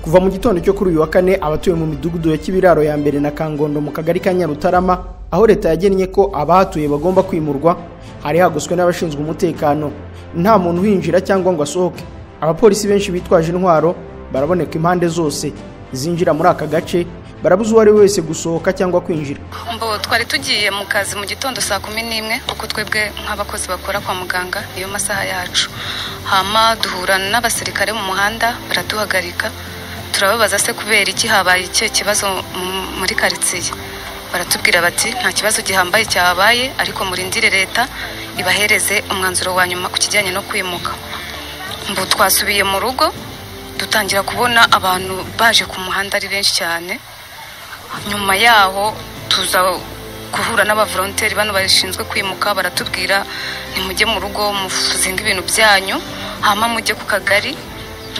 kuva mu gitondo cyo kuri uyu wa kane abatuye mu midugudu ya kibiraro ya mbere na kangondo mu kagari ka nyarutarama aho leta yagennye ko abahatuye bagomba kwimurwa hari hagoswe n'abashinzwe umutekano nta muntu uhinjira cyangwa ngo asohoke abapolisi benshi bitwaje intwaro baraboneka impande zose zinjira muri aka gace barabuze uwo ari we wese gusohoka cyangwa kwinjira mbo twari tugiye mu kazi mu gitondo saa kumi n'imwe kuko twebwe nk'abakozi bakora kwa muganga niyo masaha yacu hama duhura n'abasirikare mu muhanda baraduhagarika turababaza se kubera iki habaye icyo kibazo mu- muri karitsiye baratubwira bati nta kibazo gihambaye cyahabaye ariko murindire leta ibahereze umwanzuro wa nyuma ku kijyanye no kwimuka mbu twasubiye mu rugo dutangira kubona abantu baje ku muhanda ari benshi cyane nyuma yaho tuza guhura n'abavolonteri bano bashinzwe kwimuka baratubwira nimujye mu rugo muzinga ibintu byanyu hama mujye ku kagari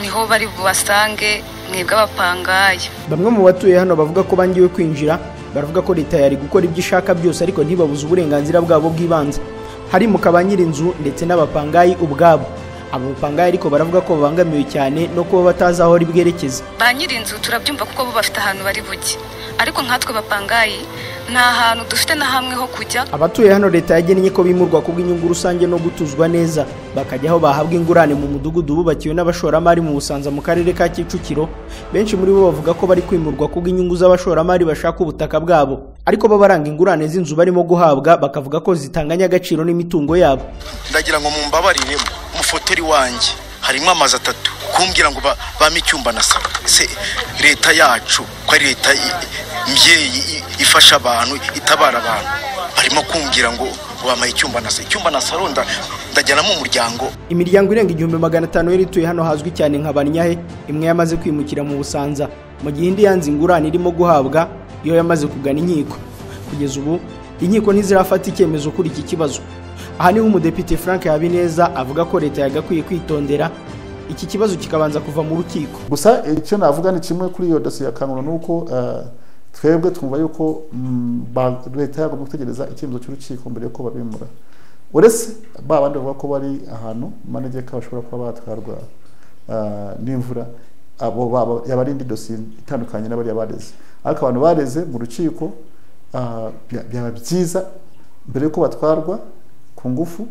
niho bari bubasange mwebwe abapangaye bamwe mu batuye hano bavuga ko bangiwe kwinjira baravuga ko leta yari gukora ibyo ishaka byose ariko ntibabuze uburenganzira bwabo bw'ibanze harimo ka ba nyir'inzu ndetse n'abapangayi ubwabo abo bapangayi ariko baravuga ko babangamiwe cyane no kuba batazi aho ari bwerekeze ba nyir'inzu turabyumva kuko bo bafite ahantu bari bujye ariko nkatwe bapangayi nta hantu dufite na hamwe ho kujya abatuye hano leta yagennye ko bimurwa ku bw'inyungu rusange no gutuzwa neza bakajya aho bahabwa ingurane mu mudugudu bubakiwe n'abashoramari mu busanza mu karere ka kicukiro benshi muri bo bavuga ko bari kwimurwa ku bw'inyungu z'abashoramari bashaka ubutaka bwabo ariko bo baranga ingurane z'inzu barimo guhabwa bakavuga ko zitanganya agaciro n'imitungo yabo ndagira ngo mumbabarire mufoteri wanjye harimo amazu atatu kumbwira ngo ba- bame icyumba na salo se leta yacu ko ari leta i- i- mbyeyi i- ifasha abantu itabara abantu barimo kumbwira ngo ngo bamaye icyumba na salo icyumba na salo nda- ndajyanamo umuryango imiryango irenga igihumbi magana atanu yari ituye hano hazwi cyane nka banyahe imwe yamaze kwimukira mu busanza mu gihe indi yanze ingurane irimo guhabwa iyo yamaze kugana inkiko kugeza ubu inkiko ntizirafata icyemezo kuri iki kibazo aha niho umudepite frank habineza avuga ko leta yagakwiye kwitondera iki kibazo kikabanza kuva mu rukiko gusa icyo navuga ni kimwe kuri iyo dosiye ya kanura ni uko eh, twebwe twumva yuko mm, ba- leta yagomba gutegereza icyemezo cy'urukiko mbere yuko babimura uretse ba bandi bavuga ko bari ahantu mu manegeka bashobora kuba batwarwa eh, n'imvura abo baba yaba ari indi dosiye itandukanye n'abariya bareze ariko abantu bareze mu rukiko eh, bya- byaba byiza mbere yuko batwarwa ku ngufu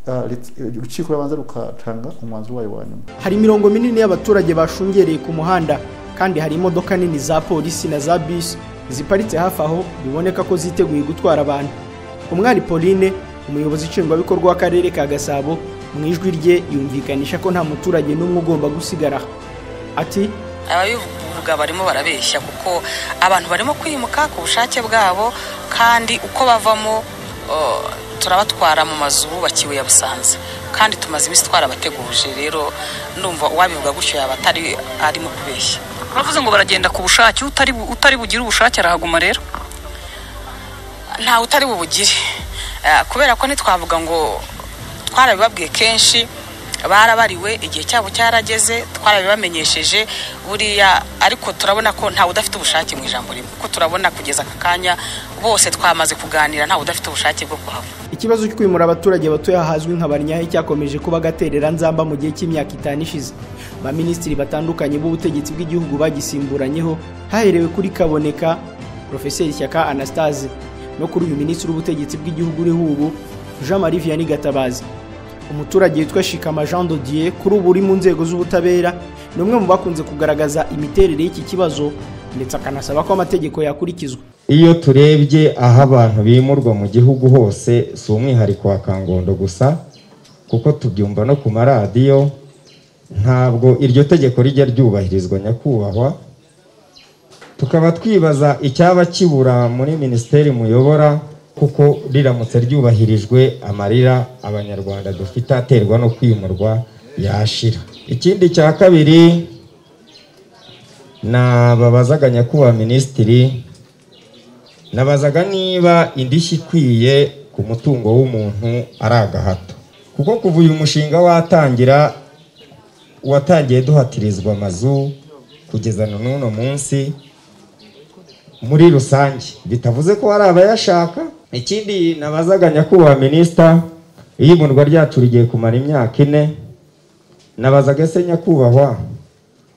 eh, lit- urukiko rubanza rukatanga umwanzuro wayo wa nyuma hari imirongo minini y'abaturage bashungereye ku muhanda kandi hari imodoka nini za polisi na za bisi ziparitse hafi aho biboneka ko ziteguye gutwara abantu umwari pauline umuyobozi nshingwabikorwa w'akarere ka gasabo mu ijwi rye yumvikanisha ko nta muturage n'umwe ugomba gusigara aha. ati ababivuga barimo barabeshya kuko abantu barimo kwimuka ku bushake bwabo kandi uko bavamo uh, turabatwara mu mazu bubakiwe ya busanza kandi tumaze iminsi twarabateguje rero ndumva uwabivuga gutyo yaba atari arimo kubeshya Bavuze ngo baragenda ku bushake utari bu- utari bugire ubushake arahaguma rero ntawe utari bubugire Eh, kubera ko ntitwavuga ngo twarabibabwiye kenshi barabariwe igihe cyabo cyarageze twarabibamenyesheje buriya ariko turabona ko ntawe udafite ubushake mu ijambo rimwe kuko turabona kugeza aka kanya bose twamaze kuganira ntawe udafite ubushake bwo kuhava ikibazo cyo kwimura abaturage batuye ahazwi nka banyahe cyakomeje kuba agaterera nzamba mu gihe cy'imyaka itanu ishize baminisitiri batandukanye b'ubutegetsi bw'igihugu bagisimburanyeho haherewe kuri kaboneka profeseri shyaka anastase no kuri uyu minisitiri w'ubutegetsi bw'igihugu uriho ubu jean marie vianney gatabazi umuturage witwa shikama jean dodier kuri ubu uri mu nzego z'ubutabera ni umwe mu bakunze kugaragaza imiterere y'iki kibazo ndetse akanasaba ko amategeko yakurikizwa iyo turebye aho abantu bimurwa mu gihugu hose si umwihariko wa kangondo gusa kuko tubyumva no ku maradiyo ntabwo iryo tegeko rijya ryubahirizwa nyakubahwa tukaba twibaza icyaba kibura muri minisiteri muyobora kuko riramutse ryubahirijwe amarira abanyarwanda dufite aterwa no kwimurwa yashira ikindi cya kabiri nababazaga nyakubahwa minisitiri nabazaga niba indishyi ikwiye ku mutungo w'umuntu ari agahato kuko kuva uyu mushinga watangira watangiye duhatirizwa amazu kugeza na n'uno munsi muri rusange bitavuze ko hari abayashaka ikindi nabazaga nyakubahwa minisita iyo imurwa ryacu rigiye kumara imyaka ine nabazaga se nyakubahwa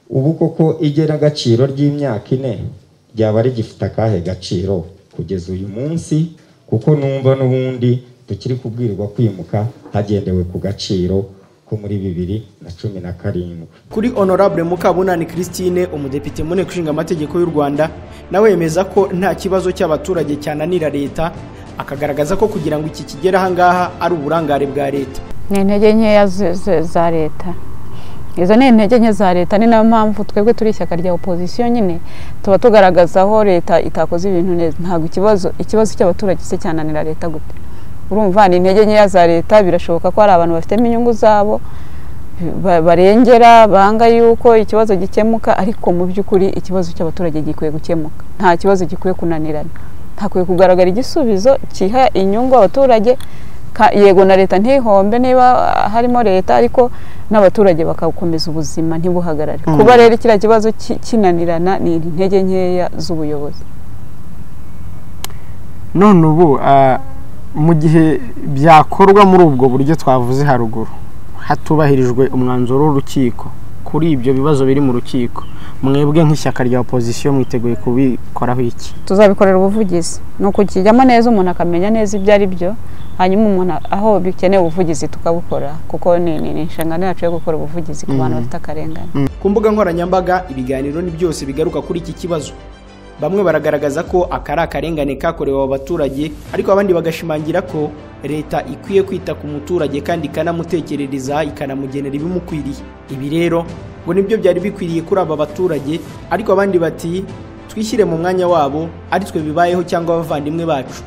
ubu koko igenagaciro ry'imyaka ine ryaba rigifite akahe gaciro kugeza uyu munsi kuko numva n'ubundi tukiri kubwirwa kwimuka hagendewe ku gaciro ko muri bibiri na cumi na karindwi kuri honorable mukabunani christine umudepite mu nteko ishinga amategeko y'u rwanda nawe yemeza ko nta kibazo cy'abaturage cyananira leta akagaragaza ko kugira ngo iki kigere ahangaha ari uburangare bwa leta ni intege nkeya ze- ze- za leta izo ni intege nke za leta ni nayo mpamvu twebwe turi ishyaka rya opozisiyo nyine tuba tugaragaza aho leta itakoze ibintu neza ntabwo ikibazo ikibazo cy'abaturage se cyananira leta gute urumva ni intege nkeya za leta birashoboka ko hari abantu bafitemo inyungu zabo ba- barengera banga yuko ikibazo gikemuka ariko mu by'ukuri ikibazo cy'abaturage gikwiye gukemuka nta kibazo gikwiye kunanirana hakwiye kugaragara igisubizo kiha inyungu abaturage ka- yego na leta ntihombe niba ah, harimo leta ariko n'abaturage bakakomeza ubuzima ntibuhagarare kuba rero kiriya kibazo ki- kinanirana ni intege nkeya z'ubuyobozi none ubu ah, mu gihe byakorwa muri ubwo buryo twavuze haruguru hatubahirijwe umwanzuro w'urukiko kuri ibyo bibazo biri mu rukiko mwebwe nk'ishyaka rya opozisiyo mwiteguye kubikoraho iki tuzabikorera ubuvugizi ni ukukijyamo neza umuntu akamenya neza ibyo ari byo hanyuma umuntu a- aho bikeneye ubuvugizi tukabukora kuko ni ni- ni inshingano yacu yo gukora ubuvugizi ku bantu bafite akarengane ku mbuga nkoranyambaga ibiganiro ni byose bigaruka kuri iki kibazo bamwe baragaragaza ko aka ari akarengane kakorewe abo baturage ariko abandi bagashimangira ko leta ikwiye kwita ku muturage kandi ikanamutekerereza ikanamugenera ibimukwiriye ibi rero ngo nibyo byari bikwiriye kuri aba baturage ariko abandi bati twishyire mu mwanya wabo ari twe bibayeho cyangwa abavandimwe bacu